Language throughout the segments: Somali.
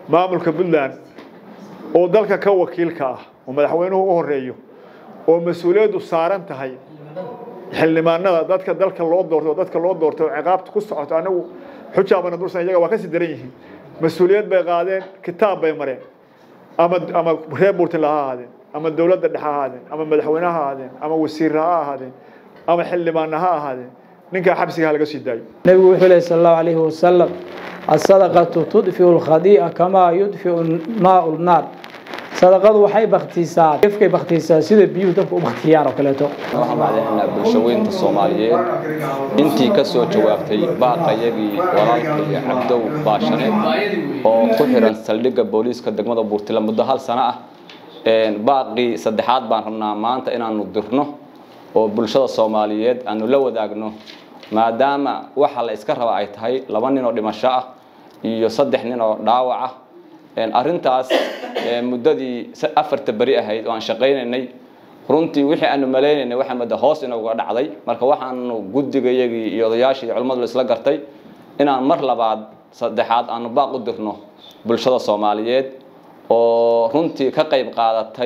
maamulka puntland oo dalka ka wakiilka ah oo madaxweynuhu u horeeyo oo mas-uuliyaddu saaran tahay xildhibaanada dadka dalka loo doorto dadka loo doortay oo ciqaabta ku socoto anagu xujaabana dursan iyaga waa kasii daran yihiin mas-uuliyad bay qaadeen kitaab bay mareen ama ama reer puntland ha ahaadeen ama dowladda dhexe ha ahaadeen ama madaxweyne ha ahaadeen ama wasiirra ha ahaadeen ama xildhibaanna ha ahaadeen ninkaa xabsiga ha laga sii daayo nebigu wuxuu lehy sal allahu calayhi wasalam asadaqatu tudfiu lkhadii'a kamaa yudfiu maau lnaar sadaqadu waxay baktiisaa gefkay baktiisaa sida biyuhu dabka u baktiyaan oo kaleeto waxaan macdaynaa bulshaweynta soomaaliyeed intii ka soo jawaabtay baaqayagii walaalkaiyo cabdow baashane oo ku xiran saldhigga booliiska degmada buurtila muddo hal sano ah baaqii saddexaad baan rabnaa maanta inaanu dirno oo bulshada soomaaliyeed aanu la wadaagno maadaama waxa la iska raba ay tahay laba nin oo dhimasho ah iyo saddex nin oo dhaawac ah arrintaas muddadii afarta beri ahayd oo aan shaqaynaynay runtii wixii aanu maleynaynay waxaa mada hoos inooga dhacday marka waxaanu guddigayagii iyo odayaashii iyo culimmadu isla gartay inaan mar labaad saddexaad aanu baaq u dirno bulshada soomaaliyeed oo runtii ka qayb qaadatay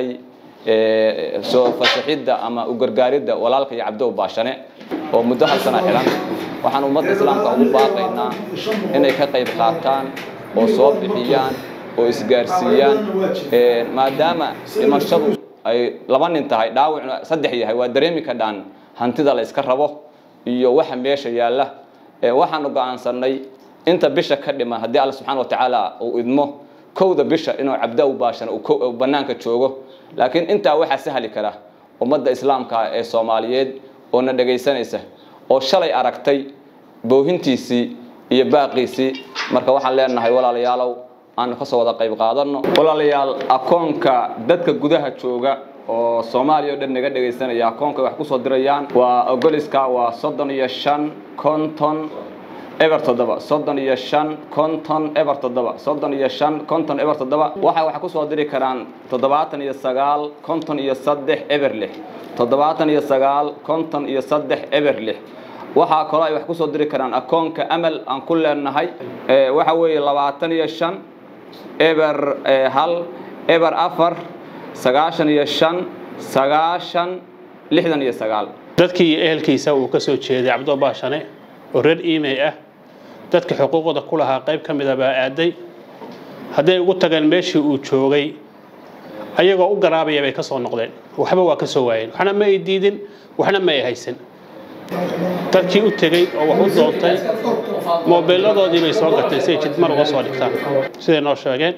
soo fasaxidda ama u gargaaridda walaalka iyo cabdow baashane oo muddo hal sana xilan waxaan ummadda islaamka ugu baaqaynaa inay ka qayb qaataan oo soo bixiyaan oo isgaarsiiyaan maadaama dhimashadu ay laba nin tahay dhaawacna saddex yahay waa dareemi kadhaan hantida la iska rabo iyo waxa meesha yaalla waxaanu go-aansanay inta bisha ka dhima haddii alla subxana watacaala uu idmo kowda bisha inuu cabdow baashana uu bannaanka joogo laakiin intaa waxaa sahli kara ummadda islaamka ee soomaaliyeed oo na dhegaysanaysa oo shalay aragtay boohintiisii iyo baaqiisii marka waxaan leenahay walaalayaalow aanu kasoo wada qayb qaadano walaalayaal akoonka dadka gudaha jooga oo soomaaliya o dhan naga dhegaysanaya akoonka wax kusoo dirayaan waa ogoliska waa soddon iyo shan konton eber toddoba soddon iyo shan konton eber toddoba soddon iyo shan konton eber toddoba waxay wax kusoo diri karaan toddobaatan iyo sagaal konton iyo saddex eber lix toddobaatan iyo sagaal konton iyo saddex eber lix waxaa kaloo ay wax kusoo diri karaan akoonka amal aan ku leenahay waxa weeye labaatan iyo shan eber hal eber afar sagaashan iyo shan sagaashan lixdan iyo sagaal dadkii iyo ehelkiisa uu ka soo jeeday cabdo baashane oo reer imey ah dadka xuquuqda ku lahaa qayb ka mida baa aaday hadday ugu tageen meeshii uu joogay ayagoo u garaabaya bay ka soo noqdeen waxba waa ka soo waayeen waxna ma ay diidin waxna ma ay haysan dadkii u tegey oo wax u doontay moobeelladoodii bay soo gateen si ay jidmar uga soo dhigtaan siday noo sheegeen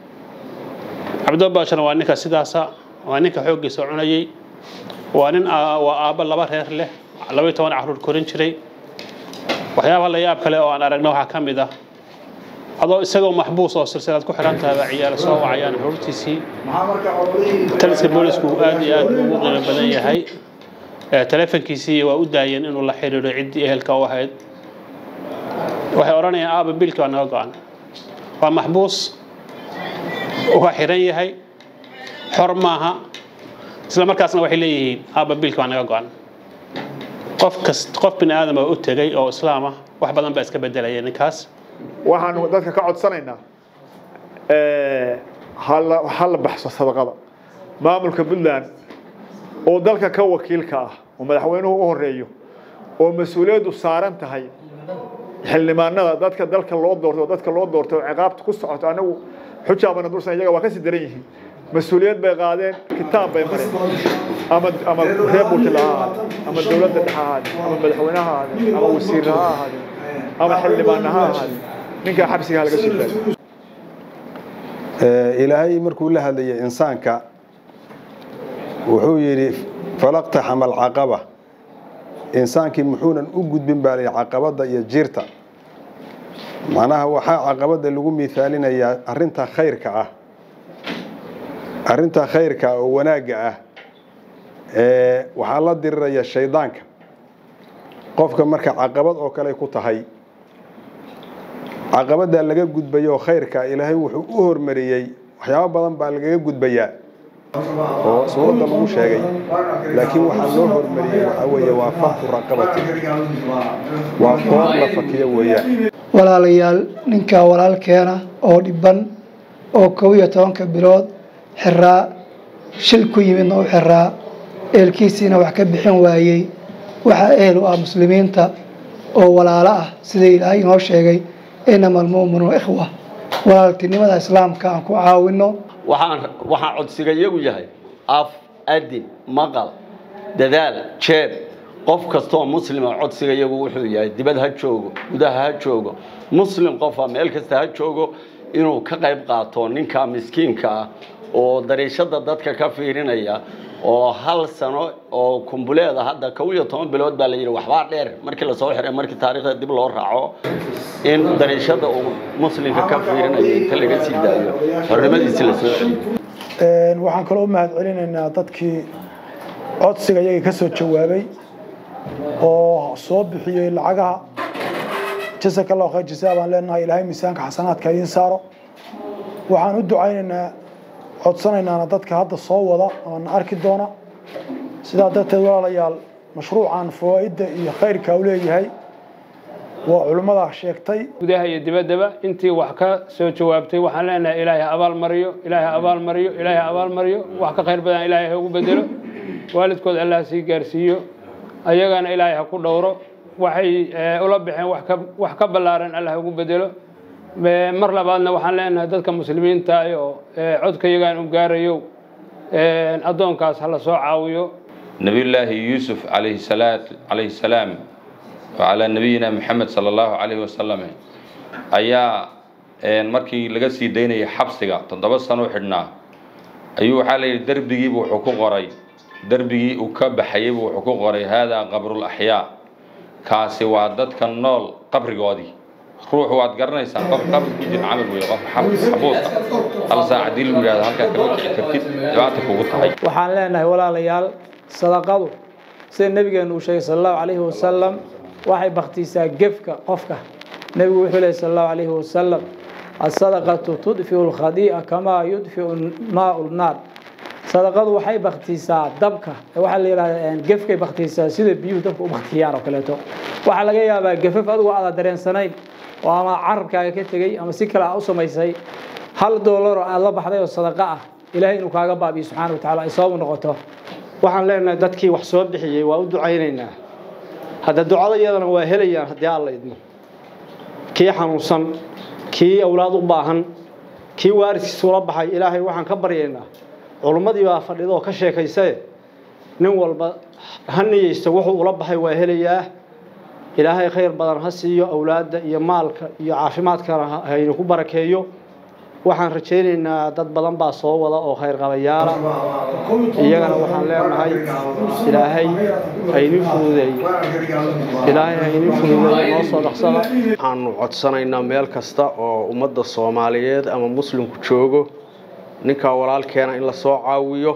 cabdo baashana waa ninka sidaasa waa ninka xooggiisa cunayey waa nin waa aabbo laba reer leh labaiy toban carruur korin jiray waxyaabaha la yaab kale oo aan aragna waxaa ka mid ah adoo isagoo maxbuus oo silsilaad ku xiran tahay baa ciyaaro soo wacayaan xururtiisii taliska boolisku aad iyo aad ugu qiimo badan yahay telefonkiisii waa u daayeen inuu la xiriiro ciddii ehelka u ahayd waxay odhanayaan aaba biilkii waa naga go-an waa maxbuus waa xiran yahay xor maaha isla markaasna waxay leeyihiin aaba biilkii waa naga go-an qof kas qof bini aadam oo u tegay oo islaam ah wax badan baa iska bedelaya ninkaas waxaanu dadka ka codsanaynaa hala ha la baxso sadaqada maamulka puntland oo dalka ka wakiilka ah oo madaxweynuhu u horeeyo oo mas-uuliyaddu saaran tahay xildhibaanada dadka dalka loo doorto dadka loo doortay oo ciqaabta ku socoto anagu xujaabana dursan iyaga waa kasii daran yihiin mas-uuliyad bay qaadeen kitaab bay mareen ama ama reer puntland ha ahaadeen ama dowladda dhexe ha ahaadeen ama madaxweyne ha ahaadeen ama wasiirra ha ahaadeen ama xildhibaanna ha ahaadeen ninkaa xabsiga ha laga sii daayo ilaahay markuu la hadlayay insaanka wuxuu yidhi falaqtaxama alcaqaba insaankii muxuunan u gudbin baa lay caqabadda iyo jiirta macnaha waxaa caqabadda lagu miaalinayaa arinta khayrka ah arinta khayrka oo wanaagga ah waxaa la diriraya shaydaanka qofka marka caqabad oo kale ku tahay caqabaddaa laga gudbayo khayrka ilaahay wuxuu u hormariyey waxyaabo badan baa lagaga gudbayaa oo suuradda lagu sheegay laakiin waxaa loo hormariyey waxaa weeye waa fakku raqabati waa qoor la fakiyo weeyaan walaalayaal ninkaa walaalkeena oo dhiban oo kow iyo tobanka bilood xiraa shil ku yimidna u xiraa eelkiisiina wax ka bixin waayey waxaa ehel u ah muslimiinta oo walaalo ah sida ilaahay inoo sheegay inama almu'minuuna ikhwa walaaltinimada islaamka aan ku caawino waxaan waxaan codsiga iyagu yahay af adin maqal dadaal jeeb qof kastooo muslima codsiga iyagu wuxuu yahay dibad ha joogo gudaha ha joogo muslim qofa meel kasta ha joogo inuu ka qayb qaato ninka miskiinka ah oo dariishada dadka ka fiirinaya oo hal sano oo kumbuleeda hadda kow iyo toban bilood baa la yidhi waxbaa dheer markii lasoo xiray markii taariikhda dib loo raaco in dariishada uu muslimka ka fiirinayo inta laga sii daayo xornimadiisi lasoo celiyo waxaan kaloo u mahad celinaynaa dadkii codsiga iyagii ka soo jawaabay oo soo bixiyey lacagaha jasaka allahu khayr jasaa baan leenahay ilaahay miisaanka xasanaadka idiin saaro waxaan u ducaynaynaa codsanaynaana dadka hadda soo wada oona arki doona sidaa darteed walaalayaal mashruucan fawaa'idda iyo khayrka u leeyahay waa culimmada sheegtay gudaha iyo dibaddaba intii wax ka soo jawaabtay waxaan leenahay ilaahay ha abaal mariyo ilaahay ha abaal mariyo ilaahay ha abaal mariyo wax ka khayr badan ilaahay ha ugu bedelo waalidkood allah sii gaarsiiyo ayagana ilaahay ha ku dhowro waxay ula baxeen wax ka wax ka ballaaran allah ha ugu bedelo mar labaadna waxaan leenahay dadka muslimiinta oo codka iyagaan u gaarayo addoonkaas ha la soo caawiyo nabiyullaahi yuusuf calayhi salaat calayhi salaam wacalaa nabiyina maxamed sala allahu calayhi wasalam ayaa markii laga sii daynayay xabsiga toddoba sano u xidhnaa ayuu waxaa la yidhi derbigiibu wuxuu ku qoray derbigii uu ka baxayeybu wuxuu ku qoray haadaa qabrul axyaa kaasi waa dadka nool qabrigoodii ruux waad garanaysaan qof qabri ku jira camal weeye qof xabuusa hal saac haddii lagu yidhahdo halkaa kama kici kartid dhibaata kugu tahay waxaan leenahay walaalayaal sadaqadu sida nebigeenu uu sheegay sala allahu calayhi wasalam waxay baktiisaa gefka qofka nebigu wuxuu lehy sala allahu calayhi wasalam asadaqatu tudfiu lkhadii'a kamaa yudfiu maau lnaar sadaqadu waxay baktiisaa dabka waxaa la yidhahdaa gefkay baktiisaa sida biyuhu dabka u baktiyaan oo kaleeto waxaa laga yaabaa gefaf adigu aada dareensanayn oo ama carabkaaga ka tegey ama si kale aa u samaysay hal doolar oo aada la baxday oo sadaqa ah ilaahay inuu kaaga baabiyo subxaana wa tacala ay sababu noqoto waxaan leenahay dadkii wax soo bixiyey waa u ducaynaynaa hadda ducada iyadana waa helayaan haddii alla idmo kii xanuunsan kii awlaad u baahan kii waaridkiisa ula baxay ilaahay waxaan ka baryaynaa culummadii baa fadhida oo ka sheekaysae nin walba ha niyeysta wuxuu ula baxay waa helayaa ilaahay khayr badan ha siiyo awlaadda iyo maalka iyo caafimaadkana haynu ku barakeeyo waxaan rajaynaynaa dad badan baa soo wada oo khayr qabayaala iyagana waxaan leenahay ilaahay hayni fududeeyo ilaahay hayni fududeeyo noo soo dhaqsada waxaanu codsanaynaa meel kasta oo ummadda soomaaliyeed ama muslimku joogo ninkaa walaalkeena in la soo caawiyo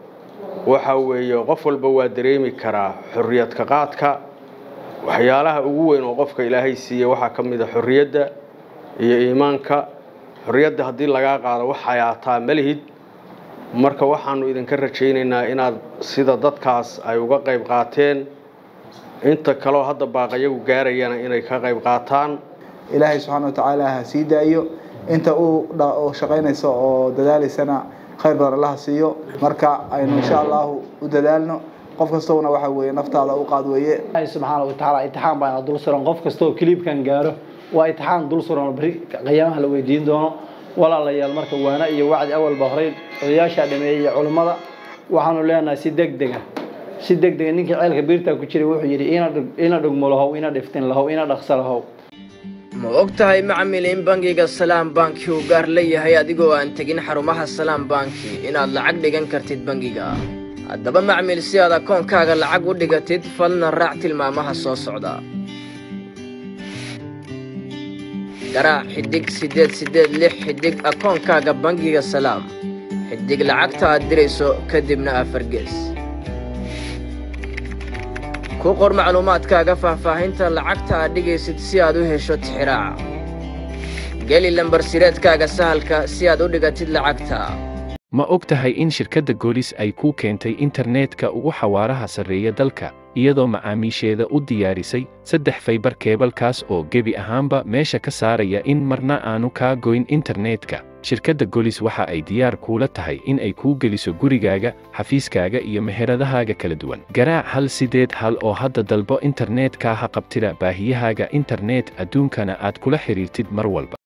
waxa weeye qof walba waa dareemi karaa xorriyadka qaadka waxyaalaha ugu weyn oo qofka ilaahay siiya waxaa ka mid a xorriyadda iyo iimaanka xorriyadda haddii lagaa qaado wax hayaataa malihid marka waxaanu idinka rajaynaynaa inaad sida dadkaas ay uga qayb qaateen inta kaleo hadda baaqayagu gaarayana inay ka qayb qaataan ilaahay subxaana watacaala ha sii daayo inta uu shaqaynayso oo dadaalaysana khayr badan allaha siiyo marka aynu insha allahu u dadaalno qof kastowna waxa weeye naftaada u qaad weeye ilaahay subxaana watacaala imtixaan baana dul suran qof kasta oo kiliibkan gaaro waa imtixaan dul suran oo beri qiyaamaha la weydiin doono walaalayaal marka waana iyo wacdi awalba horey odayaashaa dhameeyey iyo culummada waxaanu leenahay si deg dega si deg dega ninkii ceelka biirtaa ku jiray wuxuu yidhi ina dhugmo lahow ina dhiftin lahow ina dhaqso lahow ma og tahay macmil in bangiga salaam banki uu gaar leeyahay adigoo aan tegin xarumaha salaam banki inaad lacag dhigan kartid bangiga haddaba macmil si aad akoonkaaga lacag u dhigatid falna raac tilmaamaha soo socda garaac xidig siddeed siddeed lix xidig akoonkaaga bangiga salaam xidig lacagta aad dirayso kadibna afar gees ku qor macluumaadkaaga faahfaahinta lacagta aad dhigaysid si aad u hesho tixiraaca geli lambarsireedkaaga sahalka si aad u dhigatid lacagta ma og tahay in shirkadda goolis ay kuu keentay internetka ugu xawaaraha sarreeya dalka iyadoo macaamiisheeda u diyaarisay saddex faybar keebalkaas oo gebi ahaanba meesha ka saaraya in marna aanu kaa goyn internetka shirkadda golis waxa ay diyaar kuula tahay in ay kuu geliso gurigaaga xafiiskaaga iyo meheradahaaga kala duwan garaac hal sideed hal oo hadda dalbo internetka ha qabtida baahiyahaaga internet adduunkana aad kula xidhiirtid mar walba